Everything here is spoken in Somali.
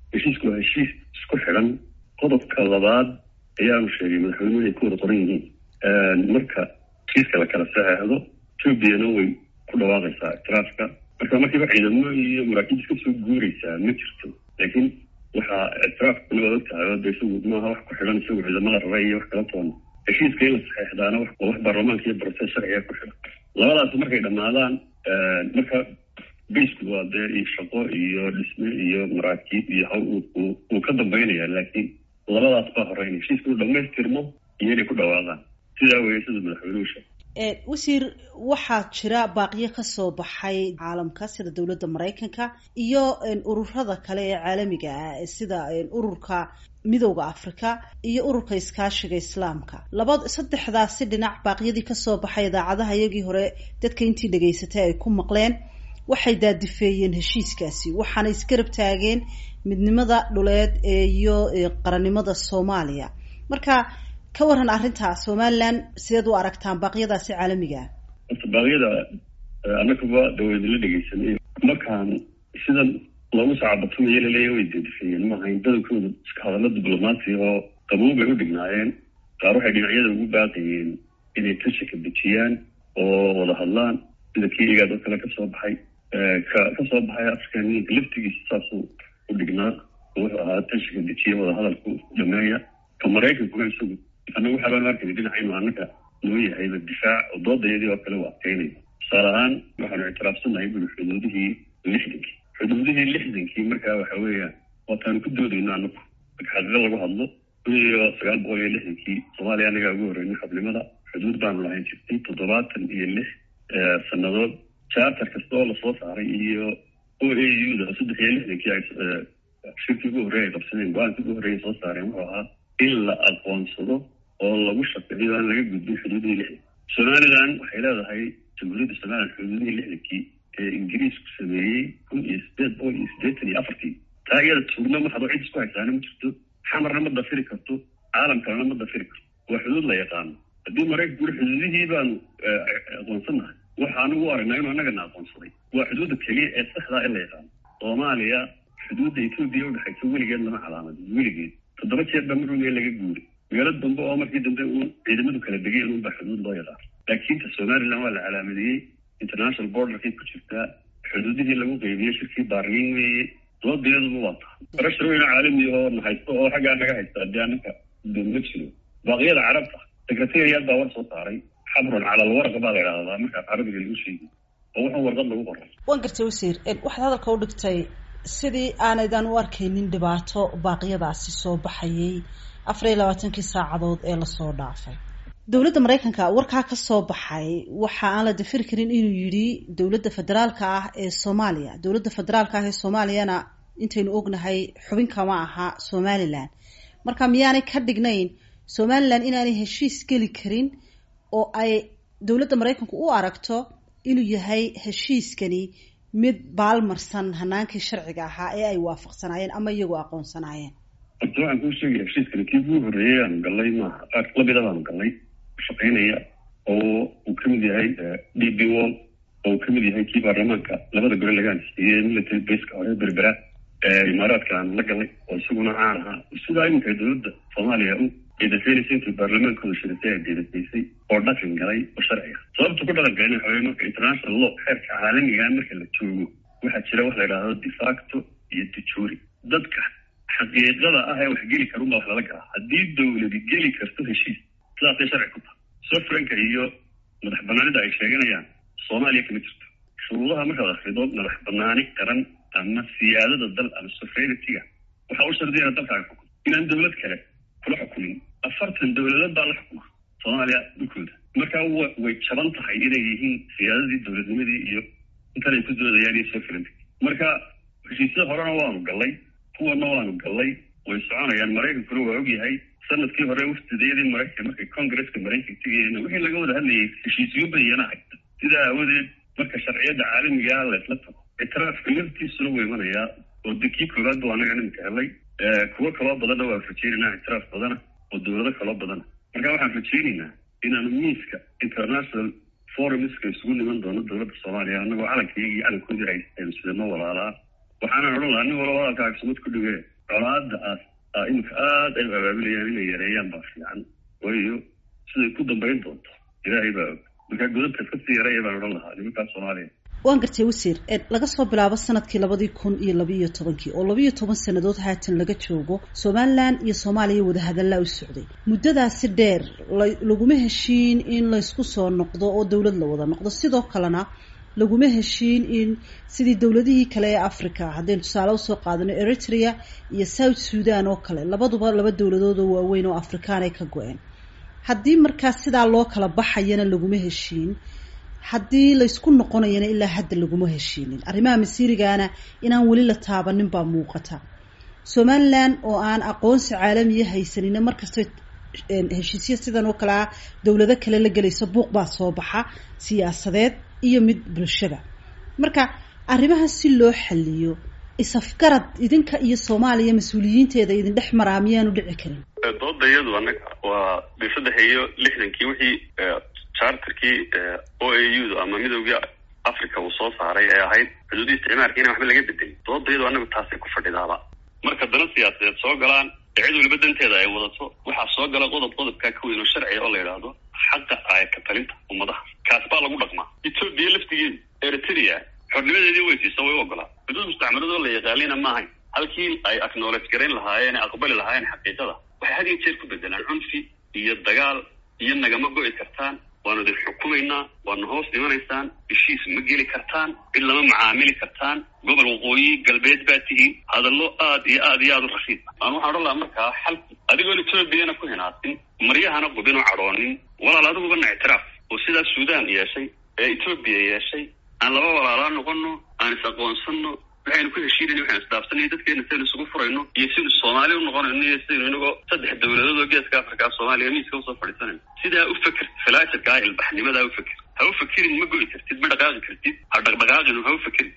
heshiisku waa heshiis isku xidhan qodobka labaad ayaanu sheegay madaxweynuhu inay ku wada qoran yihiin marka heshiiska la kala saxeexdo etoobiyana way ku dhawaaqaysaa ictiraafka marka markiiba ciidamo iyo maraakiib iska soo guuraysaa ma jirto laakiin waxaa ictiraafkuna waad ogtahay oo de isagu maaha wax ku xidhan isagu ciidamada raba iyo wax kala toona heshiiska in la saxeexdaana waa wax baarlamaanka iyo broces sharciga ku xidhan labadaas markay dhammaadaan marka baysku waa dee iyo shaqo iyo dhisme iyo maraakiib iyo haw uu ka dambaynaya laakiin labadaas baa horeynaya heshiiska uu dhamaystirmo iyo inay ku dhawaaqaan sidaa weeye sida madaxweynuhu sheegay wasiir waxaa jira baaqiyo kasoo baxay caalamka sida dowladda maraykanka iyo ururada kale ee caalamiga ah sida ururka midowda africa iyo ururka iskaashiga islaamka laba saddexdaasi dhinac baaqyadii kasoo baxay idaacadaha iyagii hore dadka intii dhegaysatay ay ku maqleen waxay daadifeeyeen heshiiskaasi waxaana isgarab taageen midnimada dhuleed iyo qarannimada soomaaliya marka ka waran arrinta somalilan sideed u aragtaan baaqyadaasi caalamiga horta baaqyada annagaba dawadila dhegeysanay markaan sidan loogu sacabatumayo laleeya way daadifeeyeen maaha in badankooda iska hadallo diblomaasi oo qabow bay u dhignaayeen qaar waxay dhinacyada ugu baaqayeen inay tashika dejiyaan oo wada hadlaan sida kii igaad oo kale kasoo baxay ka kasoo baxay african unionka laftigiisa saasuu u dhignaa wuxuu ahaa tashika dejiya wada hadalku dhameeya ka maraykankuna isagu annagu waxaabaan arkayna dhinaca inuu annaga noo yahayba difaac oo doodayadii oo kale u adkeynaya tusaale ahaan waxaanu ictiraafsannahay buli xuduudihii lixdankii xuduudihii lixdankii markaa waxa weeyaan waataanu ku doodayno annagu marka xaqiiqo lagu hadlo kun iyo sagaal boqol iyo lixdankii soomaaliya annagaa ugu horreynay xubnimada xuduud baanu lahayn jirtay toddobaatan iyo lix sannadood charter kasta oo lasoo saaray iyo o a u da saddex iyo lixdankii ay shirkii ugu horreeya ay qabsadeen go-aankii ugu horreeya soo saareen wuxuu ahaa in la aqoonsado oo lagu shaqeeyo aan laga gudbin xuduudihii lixdanki somalilan waxay leedahay jamhuuriyadda somalilan xuduudihii lixdankii ee ingiriisku sameeyey kun iyo sideed boqol iyo siddeetan iyo afartii taa iyada tuugna maxado cid isku haysaana ma jirto xamarna ma dafiri karto caalam kalena ma dafiri karto waa xuduud la yaqaano haddii maraykanku uri xuduudihii baanu aqoonsannahay waxaanu u aragnaa inuu annagana aqoonsaday waa xuduudda keliya ee saxdaa in la yaqaano soomaaliya xuduudda etoobiya udhexaysa weligeed lama calaamadin weligeed toddoba jeer baa marweliya laga guuray meelo dambe oo markii dambe uun ciidamadu kala degeen unbaa xuduud loo yaqaano laakiin ta somalilan waa la calaamadiyey international borderkay ku jirtaa xuduudihii lagu qeybiyey shirkii baarliin weeye doodayaduba waa tahay barashar weyne caalami oo na haysto oo xaggaa naga haysta haddii annaka ma jiro baaqyada carabta secretariat baa war soo saaray xabrun cala alwarqa baa la idhahdaa markaa carabiga lagu sheegi oo wuxuu warqad lagu qoray waan gartay wasiir waxaad hadalka u dhigtay sidii aanaydan u arkaynin dhibaato baaqyadaasi soo baxayay afar iyo labaatankii saacadood ee lasoo dhaafay dowladda maraykanka warkaa ka soo baxay waxa aan la dafiri karin inuu yidhi dowladda federaalka ah ee soomaaliya dowladda federaalka ah ee soomaaliyana intaynu ognahay xubin kama aha somalilan marka miyaanay ka dhignayn somalilan inaanay heshiis geli karin oo ay dowladda maraykanku u aragto inuu yahay heshiiskani mid baalmarsan hanaankii sharciga ahaa ee ay waafaqsanaayeen ama iyagoo aqoonsanaayeen horta waxaan kuu sheegaya heshiiskani kii ugu horreeyey aanu gallay maaha qaar lamida baanu gallay shaqaynaya oo uu kamid yahay d b wall oo uu kamid yahay kii baarlamaanka labada gole laga ansiiyey military baska hore berbera imaaraadka aanu la gallay oo isaguna caan ahaa sidaa iminka dowladda soomaaliya u deedafeynaysa intii baarlamaankooda shirisay ay deedafaysay oo dhaqan galay oo sharci ah sababta ku dhaqan galay waxa weye marka international law xeerka caalamigaa marka la joogo waxaa jira wax la yidhaahdo defacto iyo dejuri dadka xaqiiqada ah ee wax geli karunbaa wax lala galaa haddii dowladi geli karto heshiis sidaasay sharci ku tahay sofranka iyo madax banaanida ay sheeganayaan soomaaliya kama jirto shuruudaha markaad akrido madax banaani qaran ama siyaadada dal ama sovereignity-ga waxaa u shardiyana dalkaaga xukun inaan dowlad kale kula xukumin afartan dowladood baa la xukuma soomaaliya dhulkooda marka way jaban tahay inay yihiin siyaadadii dowladnimadii iyo intan ay ku doodayaan iyo sovereignty marka heshiisyada horena waanu gallay kuwana waanu gallay way soconayaan maraykankuna waa ogyahay sanadkii hore wafdidayadii maraykan markay congresska maraykanka tegayeen wixii laga wada hadlayay heshiisyo badiyana haysta sidaa aawadeed marka sharciyadda caalamigaa laysla tago ictiraafka laftiisuna wuu imanayaa oo de kii koowaad bu anaga niminka helay kuwo kaloo badanna waan rajaynaynaa ictiraaf badana oo dowlado kaloo badana marka waxaan rajaynaynaa inaanu miiska international forumska isugu niman doono dowladda soomaaliya anagoo calankaiyagii calankoodii haysteenu sidano walaalaa waxaanan odhan lahaa nin walaba hadalkaaga sumad ku dhige colaada aas iminka aada ay u abaabilayaan inay yareeyaan baa fiican waayo siday ku dambayn doonto ilaahay baa og markaa godabka iska sii yareeya baan odhan lahaa nimankaa soomaaliya waan gartay wasiir laga soo bilaabo sanadkii labadii kun iyo labaiyo tobankii oo labaiyo toban sannadood haatan laga joogo somalilan iyo soomaaliya wadahadallaa u socday muddadaasi dheer laguma heshiin in laysku soo noqdo oo dowlad la wada noqdo sidoo kalena laguma heshiin in sidii dowladihii kale ee africa haddaynu tusaale usoo qaadano eritrea iyo south sudan oo kale labaduba laba dowladood oo waaweyn oo afrikaan ay ka go-een haddii markaas sidaa loo kala baxayana laguma heshiin haddii laysku noqonayana ilaa hadda laguma heshiinin arrimaha masiirigaana inaan weli la taabanin baa muuqata somalilan oo aan aqoonsi caalamiya haysanina markastoo heshiisya sidan oo kale ah dowlado kale la gelayso buuq baa soo baxa siyaasadeed iyo mid bulshada marka arrimaha si loo xaliyo isafgarad idinka iyo soomaaliya mas-uuliyiinteeda idin dhex maraa miyaanu dhici karin dooda iyadu anaga waa saddex iyo lixdankii wixii charterkii o a u da ama midowgii africa uu soo saaray ee ahayd xuduudii isticmaalka inaan waxba laga bedelin dooda iyadu anagu taasay ku fadhidaaba marka dana siyaasadeed soo galaan ee cid waliba danteeda ay wadato waxaa soo gala qodob qodobkaa ka weyn oo sharciga oo la yidhaahdo xaqa aayaka talinta ummadaha kaas baa lagu dhaqmaa etoobiya laftigeedu eritrea xornimadeedii weysiisa way u ogolaa xuduud mustacmaladoo la yaqaalina maahayn halkii ay acknowledge garayn lahaayeen ee aqbali lahaayeen xaqiiqada waxay had iyo jeer ku bedelaan cunfi iyo dagaal iyo nagama go'i kartaan waanu idin xukumaynaa waanu hoos dhimanaysaan heshiis ma geli kartaan cid lama macaamili kartaan gobol waqooyi galbeed baa tihiin hadallo aad iyo aad iyo aad u rashiid aan waxaan odhan lahaa markaa xal adigoon etoobiyana ku hinaasin maryahana qubin oo cadhoonin walaal adigubana ictiraaf oo sidaas suudaan yeeshay ee etoobiya yeeshay aan laba walaalaa noqono aan is aqoonsano waxaynu ku heshiinayna waxaynu isdhaafsanay dadkeena saynu isugu furayno iyo saynu soomaali u noqonayno iyo saynu inagoo saddex dowladood oo geeska afrika soomaaliya miiska usoo fadhiisanayno sidaa u feker filaasharkaa ilbaxnimadaa u feker ha u fekerin ma go'i kartid ma dhaqaaqi kartid ha dhaqdhaqaaqin ha u fekerin